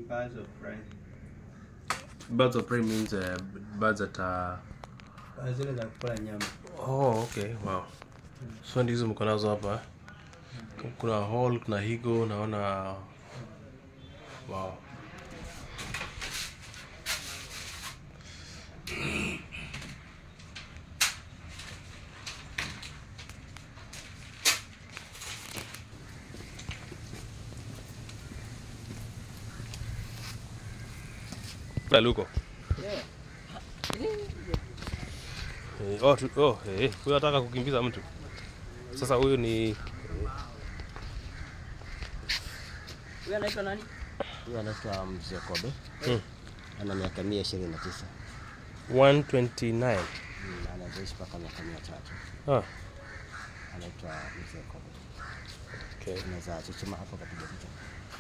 Birds of prey. birds of prey means uh, birds that are Ah, Zile za kukula nyama. oh okay wow so ndizo mko nazo hapa kuna hall kuna higo naona wow Laluko. Eh, oh, tu- oh, eh, huyu anataka kukimbiza mtu. Sasa huyu ni Huyu anaitwa nani? Huyu anaitwa Mzee Kobe. Hmm. Ana miaka mia ishirini na tisa 129. Mm, anaweza mpaka miaka mia tatu. Ah, Anaitwa Mzee Kobe. okay. Unaweza chuchuma hapo kapiga picha.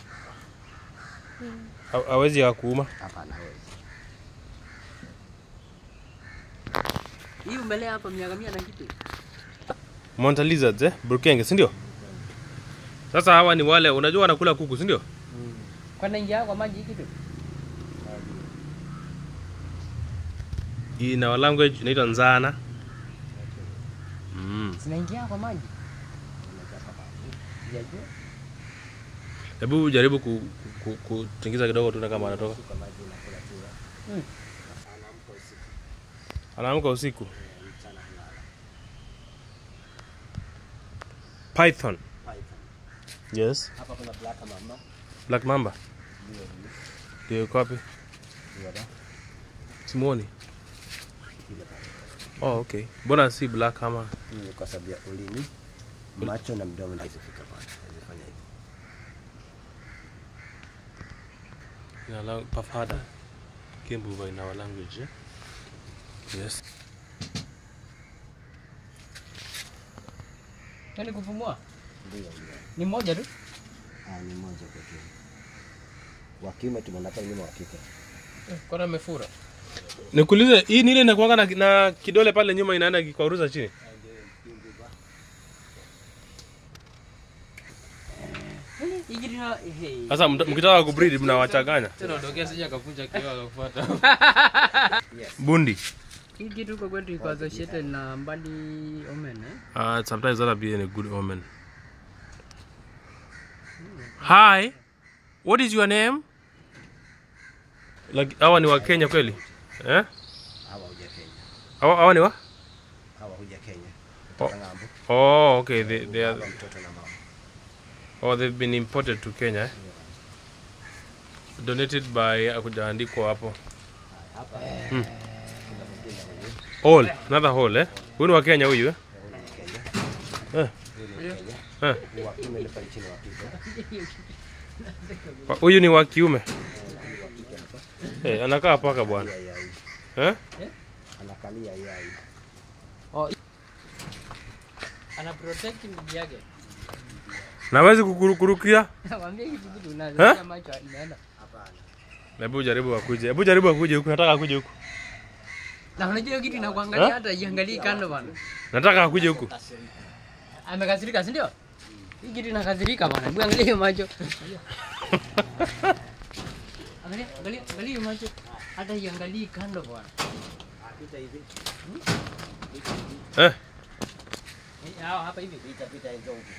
Ha- Hawezi ya kuuma. Hapana, hawezi. Hii umelea hapa miaka mia na kitu. Manta lizards eh? Burkenge, si ndio? Sasa hawa ni wale unajua wanakula kuku, si ndio? Kwa naingia kwa maji hii kitu. In our language inaitwa nzana. Mm. Zinaingia kwa maji. Sijajua. Hebu jaribu ku, ku, ku, kutingiza kidogo tuone kama anatoka. Kwa maji inakula tu. Mm. Anaamka usiku. Anaamka usiku. Mchana halala. Python. Python. Yes. Hapa kuna black mamba. Black mamba. Ndio huyu. Ndio yuko wapi? Ndio da. Simuoni. Ile pale. Oh, okay. Mbona si black ama? Hii ni kwa sababu ya ulimi, macho na mdomo ndio zifika pale. Zifanya hivi. In our lang- Pafada. Kimbuva in our language. Eh? Yes. Yaani kupumua Ndio ndio. ni moja tu. Ah, ni moja pekee. Wa kiume tumeona nyuma wa kike. Kwa amefura. Nikuulize, hii ni ile inakuanga na, na kidole pale nyuma inaenda kikwaruza chini? Hii kitu na hey. Sasa mta- mkitaka kubreed mnawachanganya. Tena ondokea sija akakunja kioo akakufuata. Bundi. Hii kitu kwa kwetu iko associated na mbali omen eh. Uh, sometimes that'll be a good omen. Hi, what is your name? Like, hawa ni wa Kenya kweli? Eh? Hawa huja Kenya. Hawa, hawa ni wa? Hawa huja Kenya. Oh. Kutoka ng'ambo. Oh, okay. They, they are, Baba, mtoto na mama. oh, they've been imported to Kenya. Eh? Donated by akujaandikwa hapo. Hapa Hmm. Hall, another hall eh? Huyu ni wa Kenya huyu eh? huyu ni Kenya. Eh. Huyu ni Kenya. Eh. Huyu wa kiume ni pale chini wa kike. Wa- Huyu ni wa kiume. Huyu wa kike hapa. Eh, anakaa paka bwana. Ya yai. Eh? Anakalia yai. Ana protect mji yake. Nawezi kukurukurukia? Mwambie kitu kitu Eh? unazo macho inaenda. Hapana. Hebu jaribu akuje. Hebu jaribu akuje huku. Nataka akuje huku. Na unajua hiyo kitu inakuangalia hata iangalie kando bana. Nataka akuje huku. Amekasirika, si ndio? Hii kitu inakasirika bana. Hebu angalia hiyo macho. Angalia, angalia, angalia hiyo macho. Hata iangalie kando bwana. Pita hivi. Eh? Eh, hao hapa hivi. Pita pita hizo huku.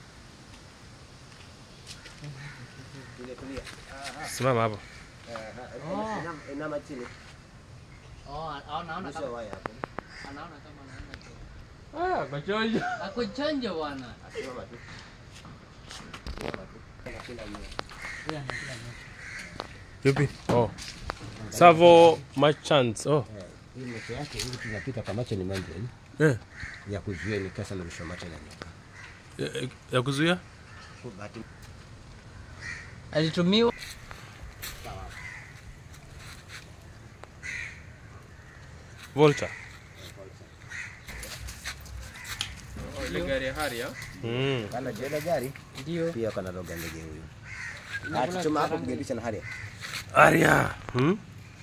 Ile kulia. Simama hapo. Ah, inama- Inama chini. Oh, anaona Mwisho kama wa waya hapo. anaona kama anaona. Ah, kachonja. Ako chonjo bwana. Simama tu. Simama tu. Anakula nyuma. Huyu anakula nyama. Yupi? Oh. Savo Merchants. Oh. Eh, Hii macho yake hivi tunapita kwa macho ni membrane Eh. ya kuzuia ni kasa na mwisho macho na nyoka. Ya, ya kuzuia? Kwa bahati Alitumiwa Vulture. Ile gari ya Harrier. Mm. kana jela gari ndio. pia kana loga ndege huyu. Ah, tuchoma hapo kugelisha na haria. Aria. Hmm?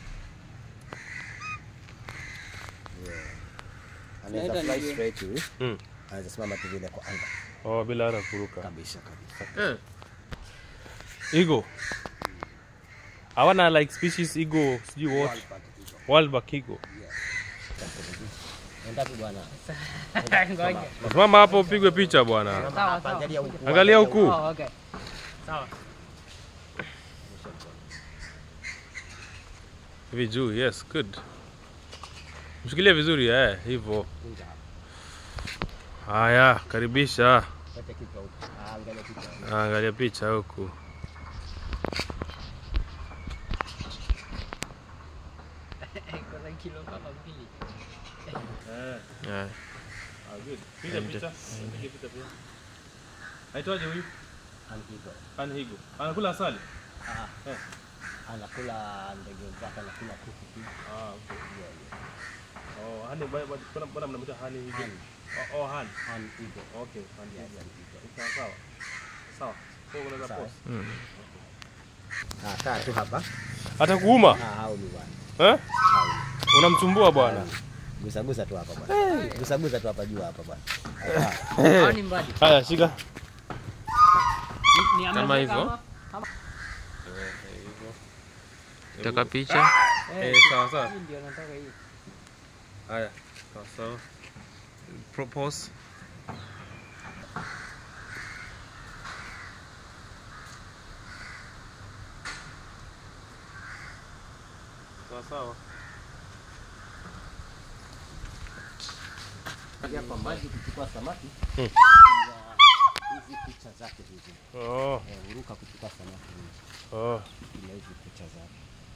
Anaweza Naenda fly ndio. straight huyu. Mm. Anaweza simama tu vile kwa anga Oh, bila hata kuruka. kabisa kabisa. Eh. Igo. hawana like species eagle sijui what Wildback eagle. Endapo bwana. Ngoja. Simama hapo upigwe picha bwana. Sawa, sawa. Angalia huku. Angalia huku. Oh, okay. Sawa. Hivi juu, yes, good. Mshikilie vizuri eh, hivyo. Kunja. Haya, karibisha. Pete kichwa huku. Ah, Angalia kichwa. Angalia picha huku. Kuna kilo kama mbili. Yeah. Piga picha. Piga picha pia. Aitwaje huyu? Anhigo. Anhigo. Anakula asali? Ah. Eh. Anakula ndege zake, anakula kuku pia. Ah, okay. Oh, hani bwana bwana bwana mnamwita hani higo. Hani. Oh, oh hani. Anhigo. Okay, hani. Yes, anhigo. Sawa sawa. Sawa. Kwa unaweza Sawa. post. Ah, kaa tu hapa. Atakuuma? Ah, hao ni bwana. Eh? Hao ni. Unamsumbua bwana. Gusa gusa tu hapa bwana. Gusa gusa tu hapa juu hapa bwana. Ah. Hao ni mradi. Haya, shika. Ni- ni Kama ameweka hivyo? ama- ama- Taka picha. Eh, Eh, sawa sawa. hii ndio nataka hii. Haya. Sawa sawa. Propose. Sawa sawa. Hapa maji kuchukua samaki. Hmm. Ya Hizi picha zake hizi. Oh, Eh, huruka kuchukua samaki hizi. oh. Ina hizi picha zake.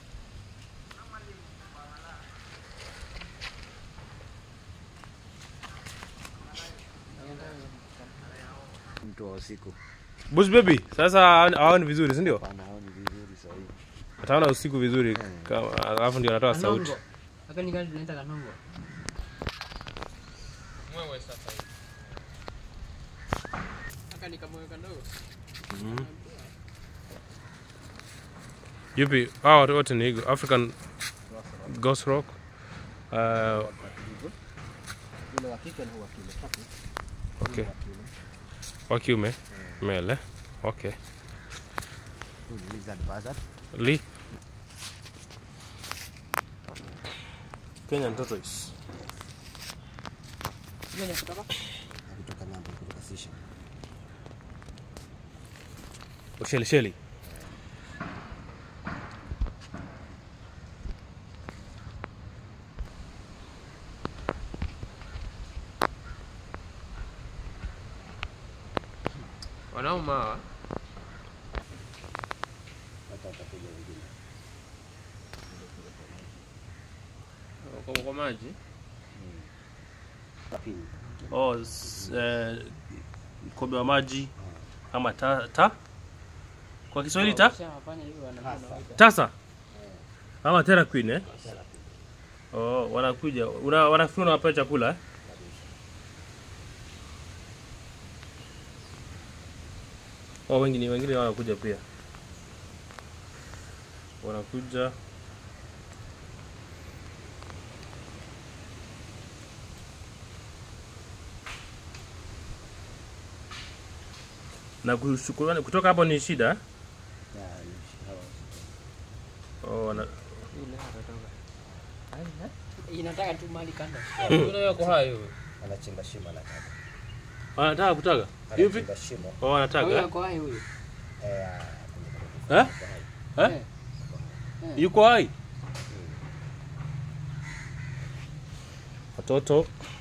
Mtu wa usiku. Bush baby, sasa haoni- haoni vizuri, si ndio? Pana hao ni vizuri sahihi. Ataona usiku vizuri, kama- alafu ndio anatoa sauti. Kanongo. Haka ni gani tunaita kanongo? Mwewe sasa hivi. Haka ni kamoyo kadogo. Yupi? Hawa watu wote ni eagle. African Ghost Rock. Uh, Yule wa kike na wa kiume. Tatu. okay. Wa kiume. Wa kiume. Mele. Okay. Huyu ni lizard buzzard. Lee. Kenyan tortoise. Hiyo ni kutoka? Kutoka ng'ambo kutoka Sisha. Sheli sheli. Wanauma hawa. Hata watakuja wengine. Wako kwa maji. Tapini. Oh, s- eh, kobe wa maji ama ta, ta? Kwa Kiswahili ta? Ukishafanya hivyo wanakuwa na Tasa? Ama Terra Queen eh? Oh, wanakuja. Una wanafikiri unawapa chakula eh? Oh, wengine wengine wanakuja pia. Wanakuja na kushukuru kutoka hapo ni shida eh? Ya, ni hawa. Oh, wana, ile hatotoka. Ai, Inataka tu mali kando. Kuna yako hayo. Anachimba shimo anataka. wanataka kutaga hivi? Anachimba shimo. Oh, wanataka Huyo eh? ako hai huyu. Eh, Eh? Eh? Eh. Yuko hai? Watoto